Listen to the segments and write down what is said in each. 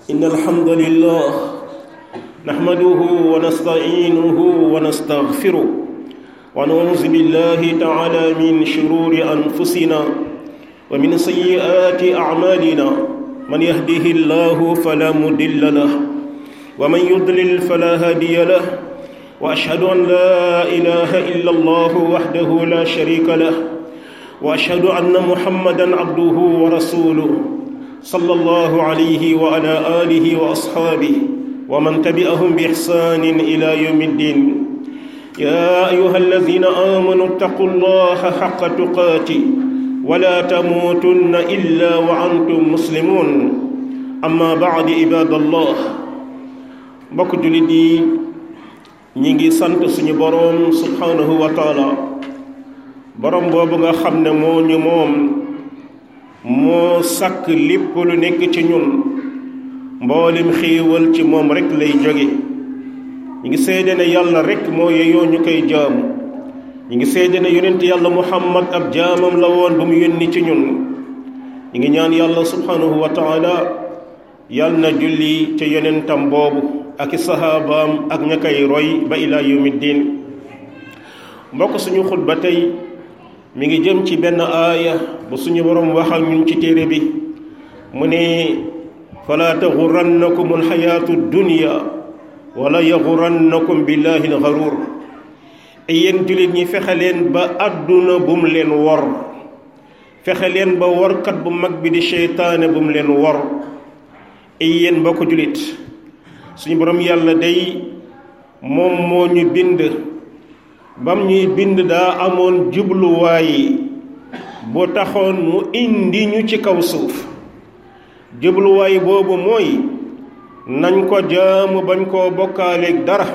إن الحمد لله نحمده ونستعينه ونستغفره ونعوذ بالله تعالى من شرور أنفسنا ومن سيئات أعمالنا من يهده الله فلا مضل له ومن يضلل فلا هادي له وأشهد أن لا إله إلا الله وحده لا شريك له وأشهد أن محمدا عبده ورسوله صلى الله عليه وعلى آله وأصحابه ومن تبعهم بإحسان إلى يوم الدين يا أيها الذين آمنوا اتقوا الله حق تقاته ولا تموتن إلا وأنتم مسلمون أما بعد عباد الله mbokk jullit yi ñi ngi sant suñu boroom subhanahu wa taala boroom boobu nga xam ne moo ñu moom moo sàkk lépp lu nekk ci ñun mboolem xéewal ci moom rekk lay jóge ñi ngi seede ne yàlla rekk moo yeyoo ñu koy jaamu ñi ngi seede ne yonent yàlla muhammad ab jaamam la woon ba mu yónni ci ñun ñi ngi ñaan yàlla subhanahu wa taala yàlla na julli ca yonentam boobu ak i saxaabaam ak ña koy roy ba ilaa yawmi diin mbokk suñu xutba tey mi ngi jëm ci benn aaya bu suñu borom wax ak ñun ci téere bi mu ne falaa taxurannakum alxayaatu dunya wala yaxurannakum billahi alxaruur yéen jullit ñi fexe leen ba àdduna bu mu leen wor fexe leen ba workat bu mag bi di seytaane bu mu leen wor yéen mbokk jullit suñu borom yàlla day moom moo ñu bind bam ñuy bind daa amoon jubluwaay bu taxoon mu indi ñu ci kaw suuf jubluwaay boobu mooy nañ ko jaamu bañ koo bokkaaleeg dara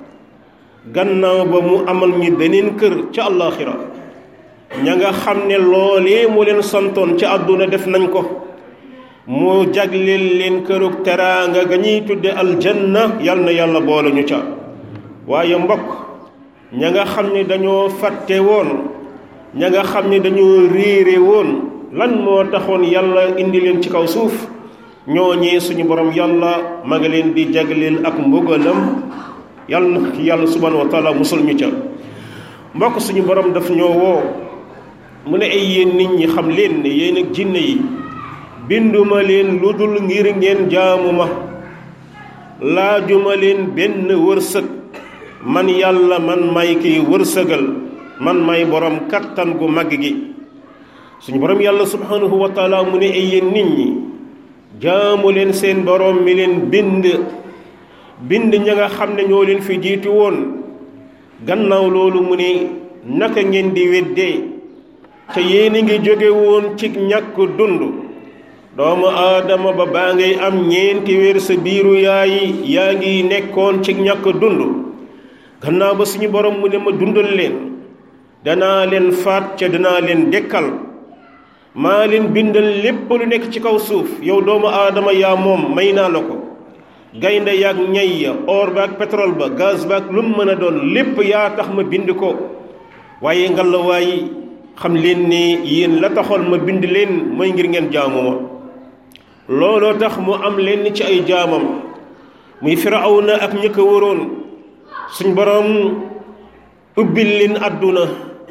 gannaaw ba mu amal ñu beneen kër ca àllaaxira ña nga xam ne loolee mu leen santoon ca àdduna def nañ ko mu jagleel leen kërug teraanga ga ñuy tudde aljanna yal na yàlla boole ñu ca waaye mbokk ña nga xam ne dañoo fàtte woon ña nga xam ne dañoo réere woon lan moo taxoon yàlla indi leen ci kaw suuf ñooñee suñu borom yàlla ma nga leen di jagleel ak mbugalam yàlla na yàlla subhanahu wa taala musul ñu ca mbokk suñu borom daf ñoo woo mu ne ay yéen nit ñi xam leen ne yéen ak jinne yi binduma leen lu dul ngir ngeen jaamu ma laajuma leen benn wërsëg man yàlla man may kiy wërsëgal man may borom kattan gu mag gi suñu borom yàlla subhanahu wa taala mu ne ay yéen nit ñi jaamu leen seen borom mi leen bind bind ña nga xam ne ñoo leen fi jiitu woon gannaaw loolu mu ne naka ngeen di weddee te yéen a ngi jóge woon ci ñàkk dund doomu aadama ba baa ngay am ñeenti weer sa biiru yaay yaa ngi nekkoon ci ñàkk dund gannaaw ba suñu borom mu ne ma dundal leen danaa leen faat ca danaa leen dekkal maa leen bindal lépp lu nekk ci kaw suuf yow doomu aadama yaa moom may naa la ko gaynde yaag ñay ya or baak pétrole ba gaz baak lu mu mën a doon lépp yaa tax ma bind ko waaye ngalawaay xam leen ne yéen la taxoon ma bind leen mooy ngir ngeen jaamu ma looloo tax mu am leen ci ay jaamam muy firawna ak ñi ko wëroon suñ borom ubbil leen àdduna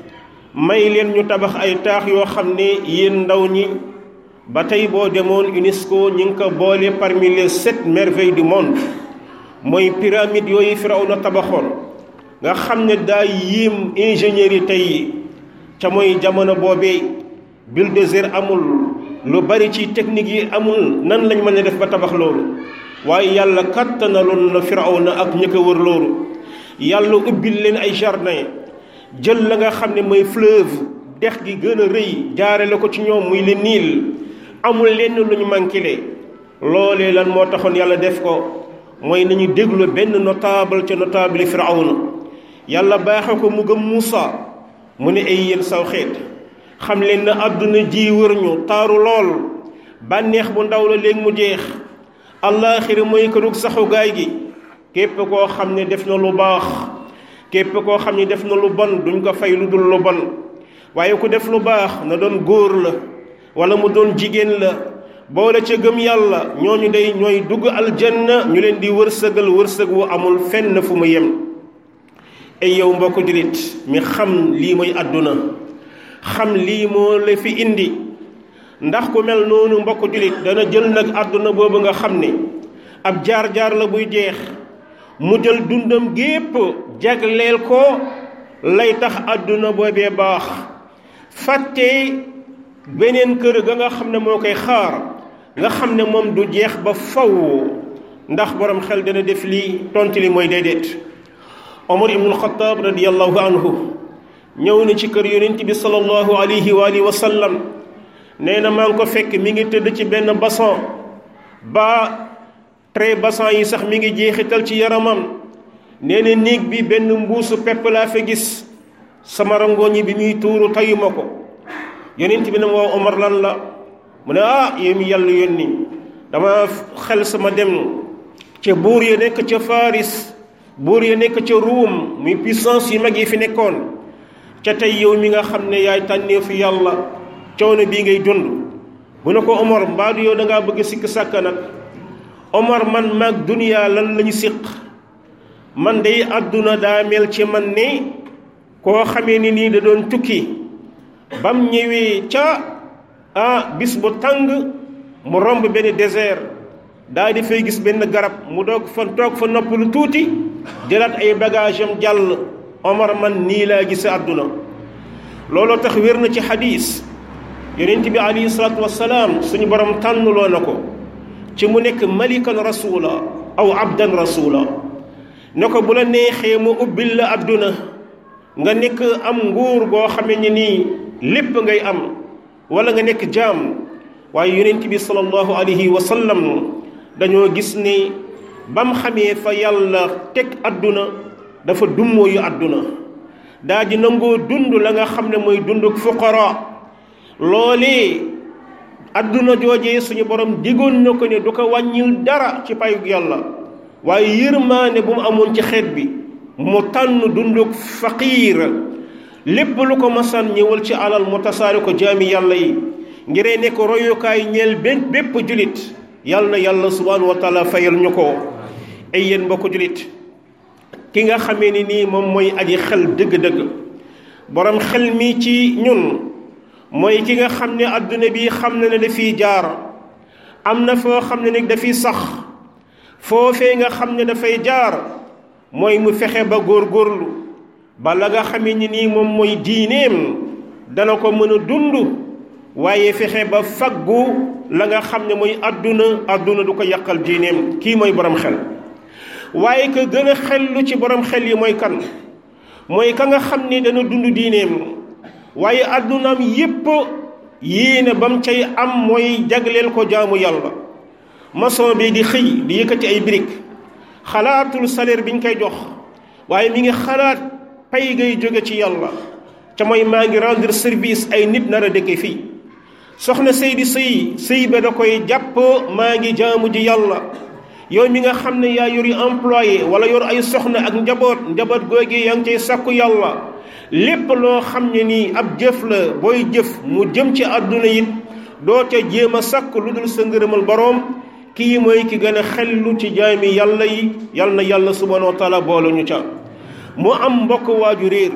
may leen ñu tabax ay taax yoo xam ne yéen ndaw ñi ba tey boo demoon UNESCO ñi ngi ko boole parmi les sept merveilles du monde mooy pyramide yooyu firawna tabaxoon nga xam ne daa yéem ingénieurs yi tey ca mooy jamono boobee bulldozer amul lu bari ci technique yi amul nan lañ mën a def ba tabax loolu waaye yàlla kattanaloon na firawna ak ñi ko wër loolu yàlla ubbil leen ay jardin jël la nga xam ne mooy fleuve dex gi gën a rëy jaare la ko ci ñoom muy le Nil amul lenn lu ñu manqué loolee lan moo taxoon yàlla def ko mooy nañu déglu benn notable ca notable firawna yàlla baaxe ko mu gëm Muusa mu ne ay yéen saw xeet xam leen na àdduna ji wër ñu taaru lool bànneex bu ndaw la léegi mu jeex allaaxira mooy kërug saxugaay gi képp koo xam ne def na lu baax képp koo xam ne def na lu bon duñ ko fay lu dul lu bon waaye ku def lu baax na doon góor la wala mu doon jigéen la boole ca gëm yàlla ñooñu day ñooy dugg aljanna ñu leen di wërsëgal wërsëg wu amul fenn fu mu yem ay yow mbokk jullit mi xam lii mooy àdduna xam lii moo la fi indi ndax ku mel noonu mbokk jullit dana jël nag àdduna boobu nga xam ne ab jaar-jaar la buy jeex mu jël dundam gépp jagleel ko lay tax àdduna boobee baax fàtte beneen kër ga nga xam ne moo koy xaar nga xam ne moom du jeex ba faw ndax borom xel dana def lii tontu li mooy déedéet Omar ibnul Xataab radiyallahu anhu ñëw na ci kër yonent bi sallallahu alayhi wa alihi wa sallam nee na maa ngi ko fekk mi ngi tëdd ci benn bassan ba trait bassan yi sax mi ngi jeexital ci yaramam nee na néeg bi benn mbuusu pepp laa fa gis sama rangooñi bi muy tuuru tayuma ko yonent bi ne ma woo Omar lan la mu ne ah yow mi yàlla yónni dama xel sama dem ca buur ya nekk ca Faris buur ya nekk ca Ruum muy puissance yu mag yi fi nekkoon ca tey yow mi nga xam ne yaay tànneefu yàlla coono bii ngay dund bu ne ko Omar mbaadu yow da ngaa bëgg sikk sàkka nag Omar man maag duniyaa lan lañu siq man day àdduna daa mel ci man ne koo xamee ni nii da doon tukki bam ñëwee ca ah bis bu tàng mu romb benn désert daa di fay gis benn garab mu doog fa toog fa noppalu tuuti jëlaat ay bagage am jàll Omar man nii laa gis àdduna looloo tax wér na ci xadiis yonent bi alayhi salaatu wassalaam suñu borom tànnuloo na ko ci mu nekk malikan rasula aw abdan rasula ne ko bu la neexee mu ubbil la àdduna nga nekk am nguur goo xamee ni nii lépp ngay am wala nga nekk jaam waaye yonent bi sallallahu alayhi wa sallam dañoo gis ni bam xamee fa yàlla teg àdduna dafa dummoo yu àdduna daa di nangoo dund la nga xam ne mooy dunduk fuqara loolee àdduna joojee suñu borom digoon na ko ne du ko wàññil dara ci payug yàlla waaye yërmaane bu mu amoon ci xeet bi mu tànn dunduk faqiir lépp lu ko masaan ñëwal ci alal mu tasaare ko jaami yàlla yi ngiree nekk royukaay ñeel bépp bépp julit yàlla na yàlla subhanahu wa taala fayal ñu ko ay yéen mbokk julit ki nga xamee ni nii moom mooy aji xel dëgg-dëgg borom xel mi ci ñun mooy ki nga xam ne adduna bi xam na ne dafiy jaar am na foo xam ne nag dafiy sax foofee nga xam ne dafay jaar mooy mu fexe ba góorgóorlu ba la nga xamee ni nii moom mooy diineem dana ko mën a dund waaye fexe ba faggu la nga xam ne mooy adduna adduna du ko yàqal diineem kii mooy borom xel waaye ka gën a xellu ci borom xel yi mooy kan mooy ka nga xam ni dana dund diineem waaye addunaam yépp yéene ba mu cay am mooy jagleel ko jaamu yàlla maçon bi di xëy di yëkkati ay brique xalaatul salaire bi ñu koy jox waaye mi ngi xalaat pay gay jóge ci yàlla ca mooy maa ngi rendre service ay nit nar a dëkke fii soxna sëy di sëy sëy ba da koy jàpp maa ngi jaamu ji yàlla yow mi nga xam ne yaa yori employé wala yor ay soxna ak njaboot njaboot googi yaa ngi cay sàkku yàlla lépp loo xam ne nii ab jëf la booy jëf mu jëm ci àdduna it doo ca jéem a sàkk lu dul sa ngërëmal boroom kii mooy ki gën a xellu ci jaami yàlla yi yal na yàlla subhanahu wa taala boole ñu ca mu am mbokk waaju réer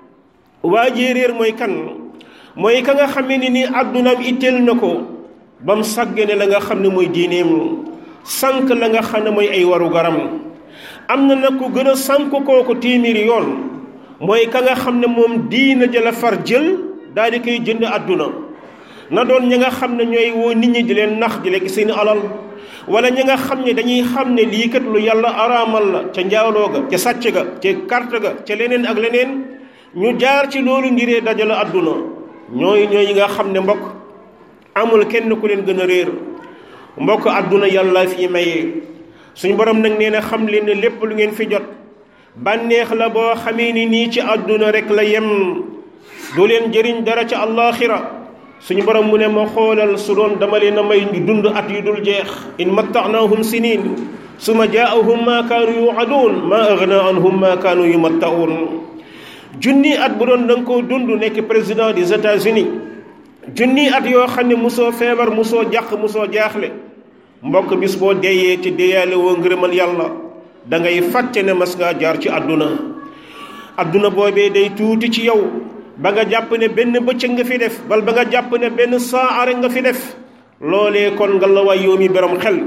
waajee réer mooy kan mooy ka nga xam ne nii àddunaam itteel na ko ba mu sàggane la nga xam ne mooy diineem sànq la nga xam ne mooy ay waru garam am na nag ku gën a sànq kooku téeméeri yoon mooy ka nga xam ne moom diina jëla far jël daal di koy jënd àdduna na doon ñi nga xam ne ñooy woo nit ñi di leen nax di lekk seeni alal wala ñi nga xam ne dañuy xam ne lii kat lu yàlla araamal la ca njaaloo ga ca sàcc ga ca carte ga ca leneen ak leneen ñu jaar ci loolu ngiree dajale àdduna ñooy ñooy nga xam ne mbokk amul kenn ku leen gën a réer mbokk àdduna yàlla fi mayee suñu borom nag nee na xam leen ne lépp lu ngeen fi jot bànneex la boo xamee ni nii ci àdduna rek la yem du leen jëriñ dara ca àllaaxira suñu borom mu ne ma xoolal su doon dama leen a may ñu dund at yu dul jeex in mattaxnaahum sinin suma jaahum ma kaanu yuaduun ma agna anhum ma kaanu yumattaun junni at bu doon da nga koo dund nekk président des États-Unis junni at yoo xam ne musoo feebar musoo jàq musoo jaaxle mbokk bis boo deyee ci deyaale woo ngërëmal yàlla da ngay fàtte ne mas ngaa jaar ci àdduna àdduna boobee day tuuti ci yow ba nga jàpp ne benn bëccëg nga fi def bal ba nga jàpp ne benn saa rek nga fi def loolee kon nga la waay yow mi borom xel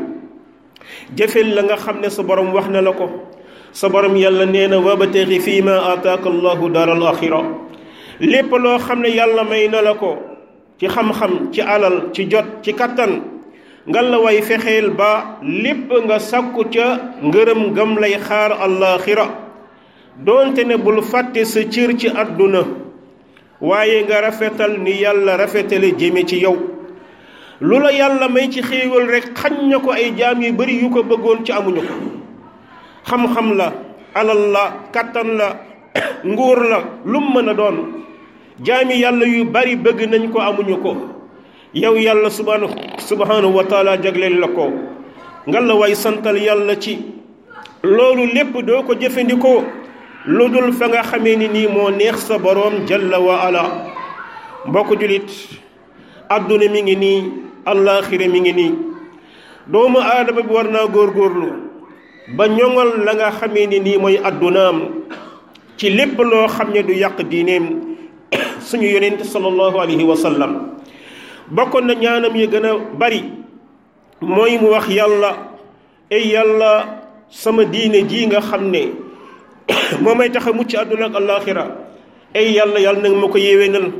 jëfel la nga xam ne sa borom wax na la ko sa borom yàlla nee na wabtaxi fii ma ataaka allahu daaral axira lépp loo xam ne yàlla may na la ko ci xam-xam ci alal ci jot ci kattan nga la way fexeel ba lépp nga sakku ca ngërëm gam lay xaar allaaxira doonte ne bul fàtte sa cër ci àdduna waaye nga rafetal ni yàlla rafetale jëme ci yow lu la yàlla may ci xéewal rek xañ na ko ay jaam yu bari yu ko bëggoon ci amuñu ko xam-xam la alal la kattan la nguur la lum mën a doon jaami yàlla yu bari bëgg nañ ko amuñu ko yow yàlla subhanahu subhanahu wa taala jagleel la ko nga la way santal yàlla ci loolu lépp doo ko jëfandikoo lu dul fa nga xamee ni nii moo neex sa boroom jalla wa ala mbokk julit àdduna mi ngi nii allaaxira mi ngi nii doomu aadama bi war naa góorgóorlu ba ñoŋal la nga xamee ni nii mooy àddunaam ci lépp loo xam ne du yàq diineem suñu yonent sallallahu alayhi wa sallam bokkoon na ñaanam yi gën a bari mooy mu wax yàlla ay yàlla sama diine ji nga xam ne moo may tax a mucc àdduna ak allaaxira ay yàlla yàlla nag ma ko yéwénal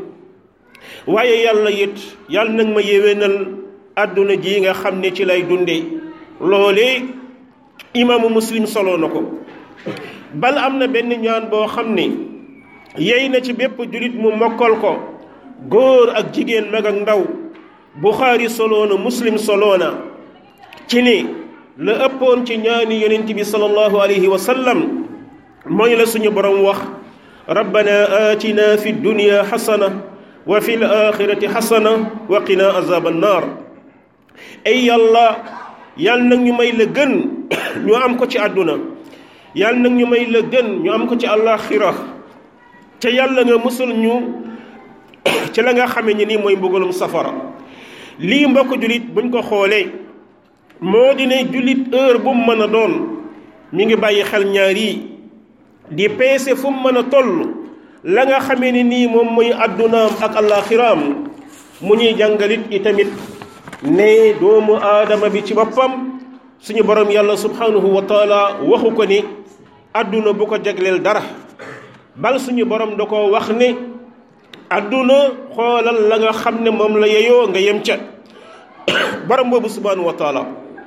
waaye yàlla it yàlla nag ma yéwénal àdduna ji nga xam ne ci lay dunde loolee imaamu muslim solo na ko bal am na benn ñaan boo xam ne yey na ci bépp julit mu mokkal ko góor ak jigéen mag ak ndaw buxaari solo na muslim solo na ci ni la ëppoon ci ñaani yonent bi sallallahu alayhi wa sallam mooy la suñu borom wax rabbana atina fi dunya xasana wa fi l axirati xasana wa qina azab annar ay yàlla yàlla nag ñu may la gën ñu am ko ci àdduna yàlla nag ñu may la gën ñu am ko ci àllaaxira ca yàlla nga musul ñu ci la nga xamee ni nii mooy mbugalum safara lii mbokk jullit buñ ko xoolee moo di ne jullit heure bu mu mën a doon mi ngi bàyyi xel ñaar yi di peese fu mu mën a toll la nga xamee ni nii moom mooy àddunaam ak àllaaxiraam mu ñuy jàngalit itamit ne doomu aadama bi ci boppam suñu borom yàlla subhanahu wa taala waxu ko ni àdduna bu ko jagleel dara bal suñu borom da ko wax ne àdduna xoolal la nga xam ne moom la yeyoo nga yem ca borom boobu subhanahu wa taala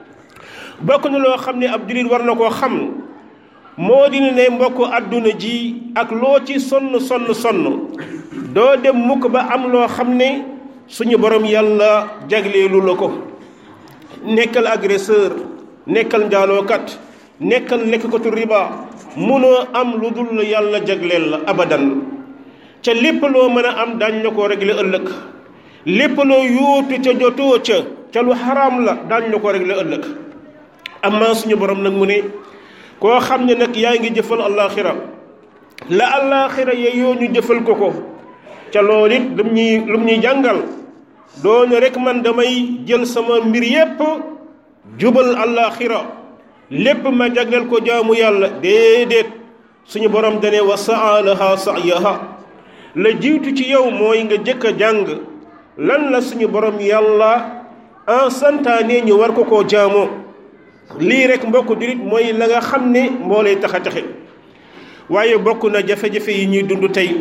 bokk na loo xam ne ab jullit war na koo xam moo di ne mbokk àdduna ji ak loo ci sonn sonn sonn doo dem mukk ba am loo xam ne suñu borom yàlla jagleelu la ko nekkal agresseur nekkal njaalookat nekkal lekkatu riba munoo am lu dul yàlla jagleel la abadan ca lépp loo mën a am daañ la ko régler ëllëg lépp loo yuutu ca jotoo ca ca lu xaraam la daañ la ko régler ëllëg amma suñu borom nag mu ne koo xam ne nag yaa ngi jëfal allaaxira la allaaxira yeyoo ñu jëfal ko ko ca loolu it lum ñuy lum ñuy jàngal doone rek man damay jël sama mbir yépp jubal allaaxira lépp ma jagleel ko jaamu yàlla déedéet suñu borom dane wa saalaha sa'yaha la jiitu ci yow mooy nga jëkk a jàng lan la suñu borom yàlla en santaane ñu war ko koo jaamoo lii rek mbokk jurit mooy la nga xam ne moo lay tax a taxe waaye bokk na jafe-jafe yi ñuy dund tey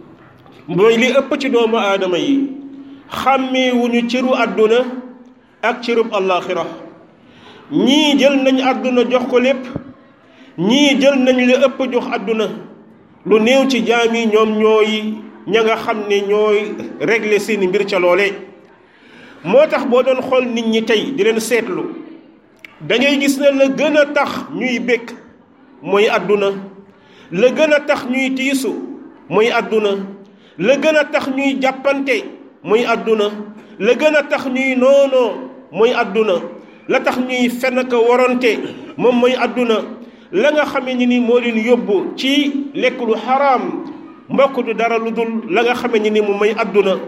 mooy li ëpp ci doomu aadama yi xàmmeewuñu cëru àdduna ak cërub allaaxira ñii jël nañ àdduna jox ko lépp ñii jël nañ li ëpp jox àdduna lu néew ci jaam yi ñoom ñooy ña nga xam ne ñooy régler seeni mbir ca loole moo tax boo doon xool nit ñi tey di leen seetlu da ngay gis ne la gën a tax ñuy békk mooy àdduna la gën a tax ñuy tiisu mooy àdduna la gën a tax ñuy jàppante mooy àdduna la gën a tax ñuy noonoo mooy àdduna la tax ñuy fenn ko warante moom mooy àdduna la nga xamee ni ni moo leen yóbbu ci lekk lu xaraam mbokk du dara lu dul la nga xamee ni ni moom mooy àdduna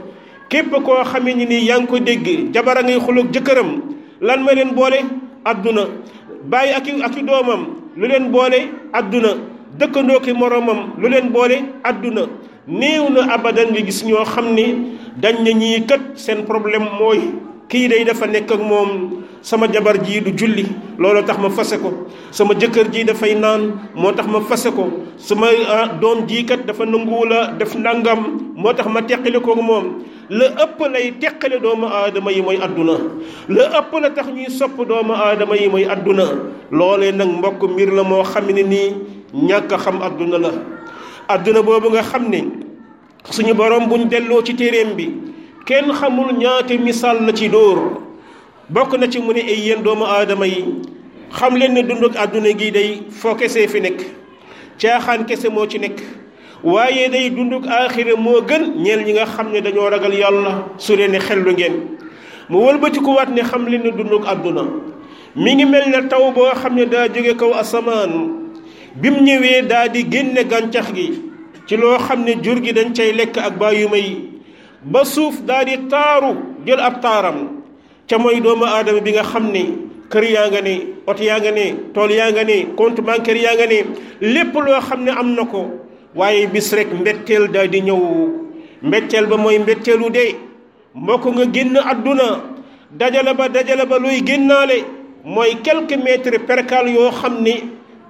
képp koo xamee ni nii yaa ngi ko dégg jabara ngay xuloog jëkkëram lan ma leen boole adduna bàyyi ak i ak i doomam lu leen boole adduna dëkkandoo ki moromam lu leen boole adduna néew na abadan nga gis ñoo xam ni dañ na ñii kat seen problème mooy kii day dafa nekk ak moom sama jabar jii du julli loolu tax ma fase ko sama jëkkër ji dafay naan moo tax ma fase ko sama doom jii kat dafa nanguwula def nangam moo tax ma teqale ko moom la ëpp lay teqale doomu aadama yi mooy adduna la ëpp la tax ñuy sopp doomu aadama yi mooy adduna loolee nag mbokk mbir la moo xam ne nii ñàkk a xam adduna la adduna boobu nga xam ne suñu borom buñ delloo ci téeréem bi kenn xamul ñaate misaal la ci dóor bokk na ci mu ne ay yéen doomu aadama yi xam leen ne dund ak àdduna gi day foo kese fi nekk caaxaan kese moo ci nekk waaye day dund ak aaxira moo gën ñeel ñi nga xam ne dañoo ragal yàlla su leen ne xellu ngeen mu wëlbatiku waat ne xam leen ne dund ak àdduna mi ngi mel ne taw boo xam ne daa jóge kaw asamaan bi mu ñëwee daa di génne gàncax gi ci loo xam ne jur gi dañ cay lekk ak bàyyuma yi ba suuf daa di taaru jël ab taaram ca mooy doomu aadama bi nga xam ne kër yaa nga ne oto yaa nga ne tool yaa nga ne compte bancaire yaa nga ne lépp loo xam ne am na ko waaye bis rek mbetteel daal di ñëw mbetteel ba mooy mbetteelu dee mbokk nga génn àdduna dajale ba dajale ba luy génnaale mooy quelques mètres percale yoo xam ni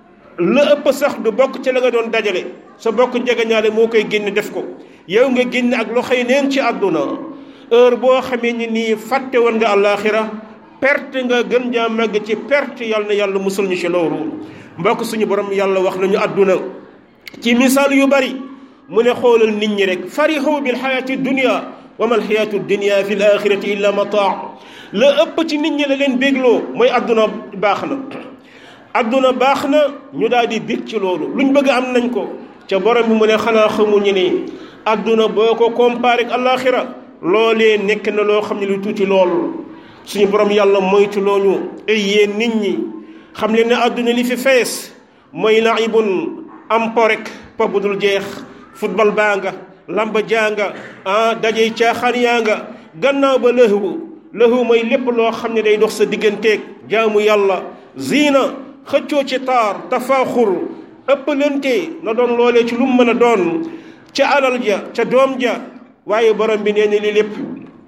la ëpp sax du bokk ci la nga doon dajale sa bokk njegeñaale moo koy génn def ko yow nga génn ak loxoy neen ci àdduna heure boo xamee ni nii fàtte woon nga àllaaxira perte nga gën jaa màgg ci perte yàlla na yàlla musul ñu ci loolu mbokk suñu borom yàlla wax nañu àdduna ci misaal yu bari mu ne xoolal nit ñi rek farixu bil xayaati dunia wa mal xayaatu dunia fi l axirati illa mataa la ëpp ci nit ñi la leen bégloo mooy àdduna baax na àdduna baax na ñu daal di bég ci loolu luñ bëgg am nañ ko ca borom bi mu ne xanaa xamuñu ne àdduna boo ko comparé ak alaxira loolee nekk na loo xam ne lu tuuti lool suñu borom yàlla moytu looñu ay yéen nit ñi xam leen ne àdduna li fi fees mooy laibun am po rek po bu dul jeex football baa nga lamba jaa nga ah dajey caaxaan yaa nga gannaaw ba lëhwu lëhwu mooy lépp loo xam ne day dox sa digganteeg jaamu yàlla ziina xëccoo ci taar tafaaxur ëppalante na doon loolee ci lu mu mën a doon ca alal ja ca doom ja waaye borom bi nee na li lépp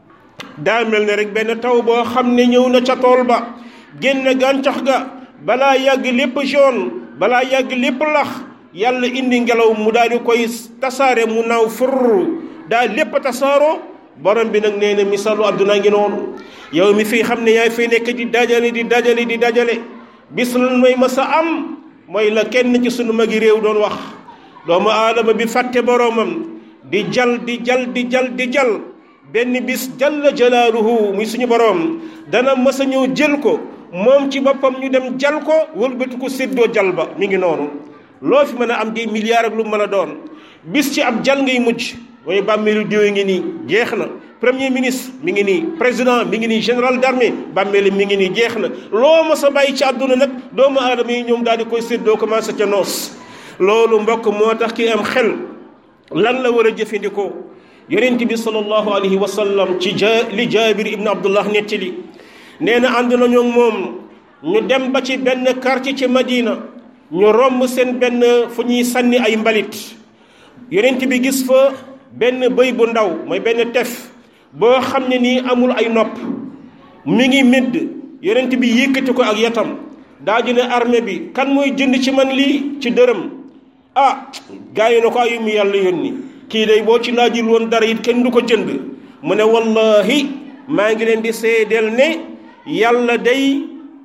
daa mel ne rek benn taw boo xam ne ñëw na ca tool ba génn gàncax ga balaa yàgg lépp jaune balaa yàgg lépp lax yàlla indi ngelaw mu daal di koy tasaare mu naaw fur daa lépp tasaaroo borom bi nag nee na misaalu àdduna ngi noonu yow mi fii xam ne yaay fay nekk di dajale di dajale di dajale bis lan mooy masa am mooy la kenn ci sunu magi réew doon wax doomu aadama bi fàtte boroomam di jal di jal di jal di jal benn bis jalla jalaaluhu muy suñu boroom dana mës a ñëw jël ko moom ci boppam ñu dem jal ko wëlbati ko séddoo jal ba mi ngi noonu loo fi mën a am di milliards ak lu mën a doon bis ci ab jal ngay mujj mooy bàmmeelu diw ngi nii jeex na premier ministre mi ngi nii président mi ngi nii général d'armée bàmmeelu mi ngi nii jeex na loo mës a bàyyi ci àdduna nag doomu aadama yi ñoom daal di koy séddoo commencé ca noos loolu mbokk moo tax ki am xel lan la war a jëfandikoo yonent bi sallallahu alayhi wa sallam ci ja li jaabir ibn abdullah nettali nee na ànd nañu moom ñu dem ba ci benn quartier ci madina ñu romb seen benn fu ñuy sànni ay mbalit yonent bi gis fa benn bëy bu ndaw mooy benn tef boo xam ne nii amul ay nopp mi ngi médd yonent bi yëkkati ko ak yatam daa ji ne armée bi kan mooy jënd ci man lii ci dërëm ah gaa yi na ko ayu mu yàlla yónni kii day boo ci laajul woon dara it kenn du ko jënd mu ne wallahi maa ngi leen di seedeel ne yàlla day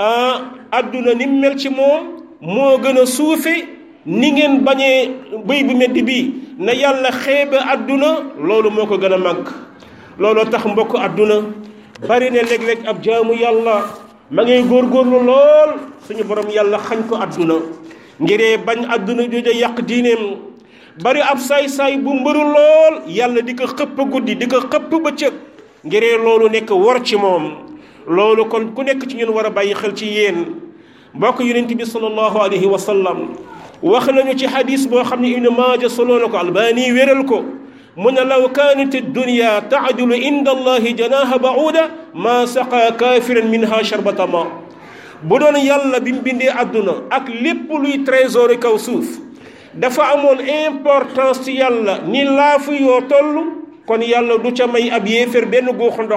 àdduna ni mel ci moom moo gën a suufe ni ngeen bañee bëy bu meddi bii na yàlla xeebe àdduna loolu moo ko gën a màgg looloo tax mbokk àdduna bari ne léeg-léeg ab jaamu yàlla ma ngay góorgóorlu lool suñu borom yàlla xañ ko àdduna ngiree bañ àdduna jooja yàq diineem bari ab saay-saay bu mbëru lool yàlla di ko xëpp guddi di ko xëpp bëccëg ngiree loolu nekk war ci moom loolu kon ku nekk ci ñun war a bàyyi xel ci yéen mbokk yonent bi sallallahu alayhi wa sallam wax nañu ci hadis boo xam ne ibnu maaja soloo na ko albani wéral ko mu ne law kaanat dunya taadilu inda allahi janaha bauda ma saqa kafiran minha sharbata ma bu doon yàlla bi mu bindee àdduna ak lépp luy trésor kaw suuf dafa amoon importance ci yàlla ni laafu yoo toll kon yàlla du ca may ab yéefér benn guuxu ndox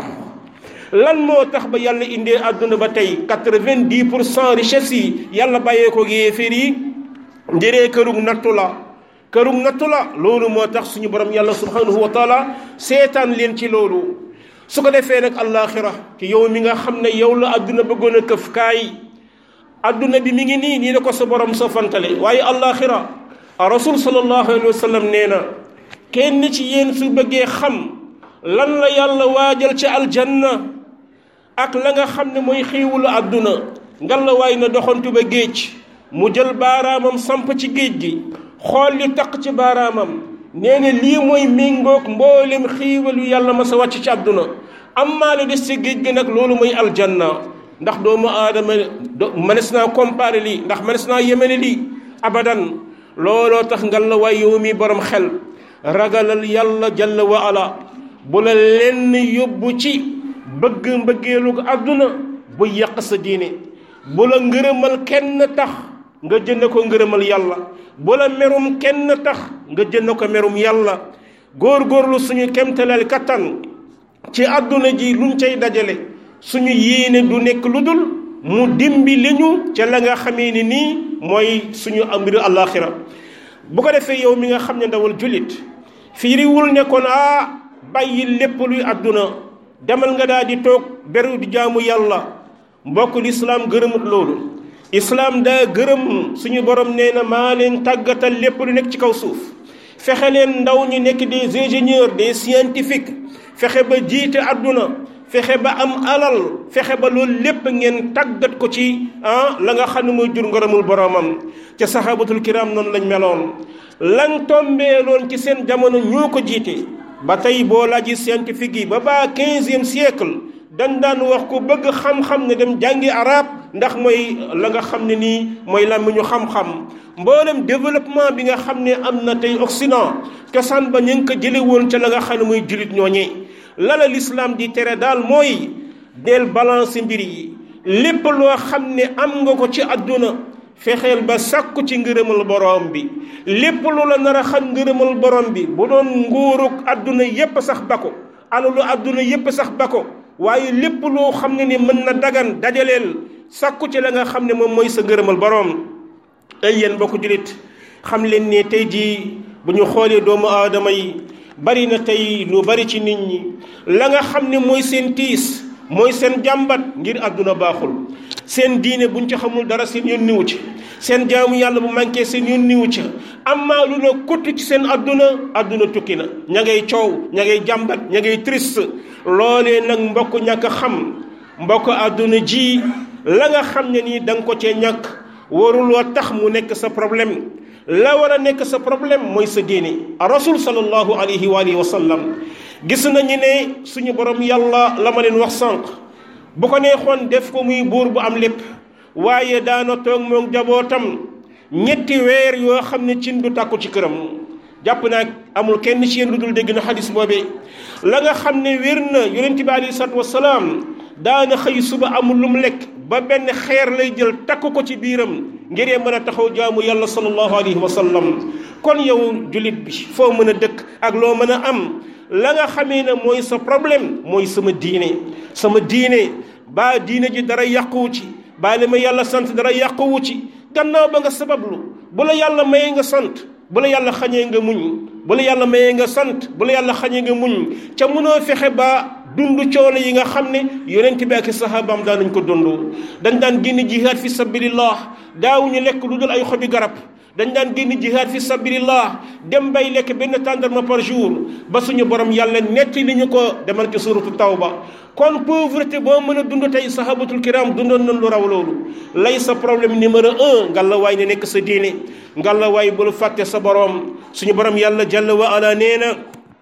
lan moo tax ba yàlla indee àdduna ba tey quatre-vingt-dix pour cent richesse yi yàlla bàyyee ko yéefér yi njëree kërug nattu la kërug nattu la loolu moo tax suñu borom yàlla subhanahu wa taala seetaan leen ci loolu su ko defee nag allaaxira ki yow mi nga xam ne yow la àdduna bëggoon a këf kaay àdduna bi mi ngi nii nii la ko sa borom sa fantale waaye allaaxira rasul sallallahu alayhi wa sallam nee na kenn ci yéen su bëggee xam lan la yàlla waajal ci aljanna ak la nga xam ne mooy xiiwulu àdduna ngan la waay na doxantu ba géej mu jël baaraamam samp ci géej gi xool li taq ci baaraamam nee na lii mooy méngoog mboolem xiiwalu yàlla ma sa wàcc ci àdduna ammaa lu des ci géej gi nag loolu mooy aljanna ndax doomu aadama mënees naa comparer lii ndax mënees naa yemene lii abadan looloo tax ngan la waay yow mi borom xel ragalal yàlla jalla wa ala bu la lenn yóbbu ci bëgg mbëggeelu àdduna bu yàq sa diine bu la ngërëmal kenn tax nga jënd ko ngërëmal yàlla bu la merum kenn tax nga jënd ko merum yàlla góor-góorlu suñu kemtalal kattan ci àdduna ji luñ cay dajale suñu yéene du nekk lu dul mu dimbi li ñu ca la nga xamee ni nii mooy suñu mbiru àllaaxira bu ko defee yow mi nga xam ne ndawal jullit fiiriwul ne kon ah bàyyi lépp luy àdduna demal nga daal di toog beru di jaamu yàlla mbokk lislaam gërëmut loolu islaam daa gërëm suñu borom nee na maa leen tàggatal lépp lu nekk ci kaw suuf fexe leen ndaw ñi nekk des ingénieurs des scientifiques fexe ba jiite àdduna fexe ba am alal fexe ba loolu lépp ngeen tàggat ko ci ah la nga xam ne mooy jur ngërëmul boromam ca sahabatul kiram noonu lañ meloon lan tombeeloon ci seen jamono ñoo ko jiite ba tey boo laaji scientifique yi ba baa quinzième siècle dañ daan wax ko bëgg xam-xam ne dem jàngi arab ndax mooy la nga xam ne nii mooy làmmiñu xam-xam mboolem développement bi nga xam ne am na tey Occident cosaan ba ñu ngi ko jële woon ca la nga xam ne mooy jullit ñooñee lala l'islam di tere daal mooy del balance mbir yi lépp loo xam ne am nga ko ci àdduna fexeel ba sàkku ci ngërëmal borom bi lépp lu la nar a xam ngërëmal borom bi bu doon nguuruk àdduna yépp sax ba ko alalu àdduna yépp sax ba ko waaye lépp loo xam ne ni mën na dagan dajaleel sàkku ci la nga xam ne moom mooy sa ngërëmal borom ay yéen mbokku jullit xam leen ne tey jii bu ñu xoolee doomu aadama yi bari na tey lu bari ci nit ñi la nga xam ne mooy seen tiis mooy seen jàmbat ngir àdduna baaxul seen diine buñ ci xamul dara seen yoon niwu ci seen jaamu yàlla bu manqué seen yoon niwu ci amaa lu na kutt ci seen àdduna àdduna tukki na ña ngay coow ña ngay jàmbat ña ngay triste loolee nag mbokk ñàkk a xam mbokk àdduna ji la nga xam ne nii da nga ko cee ñàkk waruloo tax mu nekk sa problème la war a nekk sa problème mooy sa diine rasul sallallahu alayhi wa alihi wa sallam gis nañu ne suñu borom yàlla la ma leen wax sànq bu ko neexoon def ko muy buur bu am lépp waaye daana toog moom jabootam ñetti weer yoo xam ne cin du tàkku ci këram jàpp naa amul kenn ci yéen lu dul dégg na xadis boobee la nga xam ne wér na yonent bi alayhi salaatu wasalaam daana xëy suba amul lu mu lekk ba benn xeer lay jël takk ko ci biiram ngir mën a taxaw jaamu yàlla sallallahu alayhi wa sallam kon yow jullit bi foo mën a dëkk ak loo mën a am la nga xamee ne mooy sa problème mooy sama diine sama diine baa diine ji dara yàquwu ci baa li ma yàlla sant dara yàquwu ci gannaaw ba nga sabablu bu la yàlla mayee nga sant bu la yàlla xañee nga muñ bu la yàlla mayee nga sant bu la yàlla xañee nga muñ ca mënoo fexe ba dund coono yi nga xam ne yonent bi ak sahabaam daan nañ ko dund dañ daan génn jihaad fi sabilillah daawuñu lekk lu dul ay xobi garab dañ daan génn jihaad fi sabilillah dem bay lekk benn tàndarma par jour ba suñu borom yàlla netti li ñu ko demal ci suratu tawba kon pauvreté boo mën a dund tey sahabatul kiram dundoon nañ lu raw loolu lay sa problème numéro un ngalla waay ne nekk sa diine ngalla waay bul fàtte sa borom suñu borom yàlla jalla wa ala nee na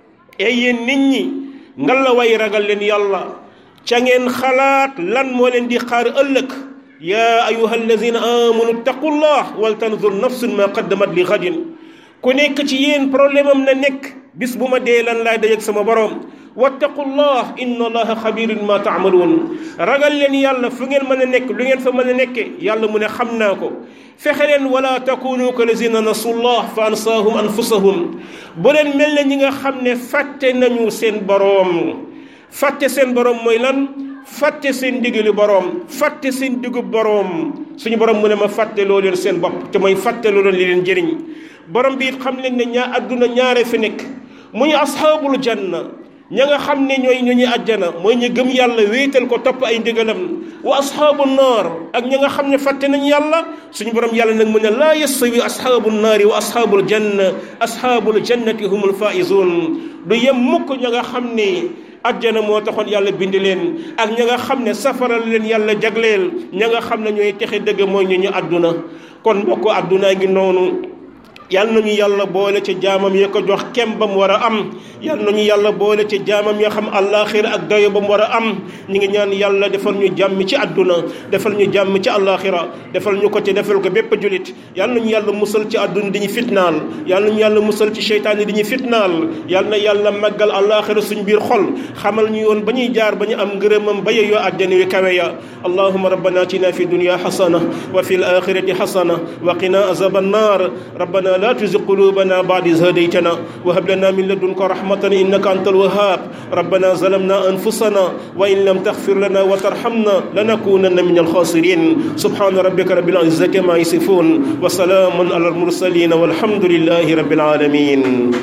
ay yéen nit ñi ngalla waay ragal leen yàlla ca ngeen xalaat lan moo leen di xaar ëllëg yaa ayuha alladina amanu taqullah wal tanzur nafsun ma qaddamat li gadin ku nekk ci yéen problème am na nekk bis bu ma dee lan laay dajeeg sama borom wattaqullah inna allaha xabirun ma taamaluun ragal leen yàlla fu ngeen mën a nekk lu ngeen fa mën a nekke yàlla mu ne xam naa ko fexe leen wala takunu ka lazina nasullah fa ansaahum anfusahum bu leen mel ne ñi nga xam ne fàtte nañu seen boroom fàtte seen boroom mooy lan fàtte seen ndigali boroom fàtte seen digub boroom suñu boroom mu ne ma fàtte loo leen seen bopp te mooy fàtte loo leen li leen jëriñ borom bi it xam leen ne ñaa adduna ñaare fi nekk muy ashaabul janna ña nga xam ne ñooy ñu ñuy àjjana mooy ñu gëm yàlla wéetal ko topp ay ndigalam wa ashaabu naar ak ña nga xam ne fàtte nañ yàlla suñu borom yàlla nag mu ne laa yastawi ashaabu naari wa ashaabul janna ashaabul jannati humul faizun du yem mukk ña nga xam ne ajjana moo taxoon yàlla bind leen ak ña nga xam ne safara leen yàlla jagleel ña nga xam ne ñooy texe dëgg mooy ñu ñu àdduna kon mbokk àdduna ngi noonu yal nañu yàlla boole ci jaamam ya ko jox kem ba mu war a am yal nañu yàlla boole ci jaamam ya xam àllaaxira ak dayo ba mu war a am ñu ngi ñaan yàlla defal ñu jàmm ci àdduna defal ñu jàmm ci àllaaxira defal ñu ko ci defal ko bépp julit yal nañu yàlla musal ci àdduna di ñu fitnaal yal nañu yàlla musal ci seytaan yi di ñu fitnaal yal na yàlla màggal àllaaxira suñ biir xol xamal ñu yoon ba ñuy jaar ba ñu am ngërëmam ba yeyoo àjjana yu kawe ya allahuma rabbana atina fi dunya xasana wa fi l axirati xasana wa qina azaba annar rabbana لا تزغ قلوبنا بعد إذ هديتنا وهب لنا من لدنك رحمة إنك أنت الوهاب ربنا ظلمنا أنفسنا وإن لم تغفر لنا وترحمنا لنكونن من الخاسرين سبحان ربك رب العزة ما يصفون وسلام على المرسلين والحمد لله رب العالمين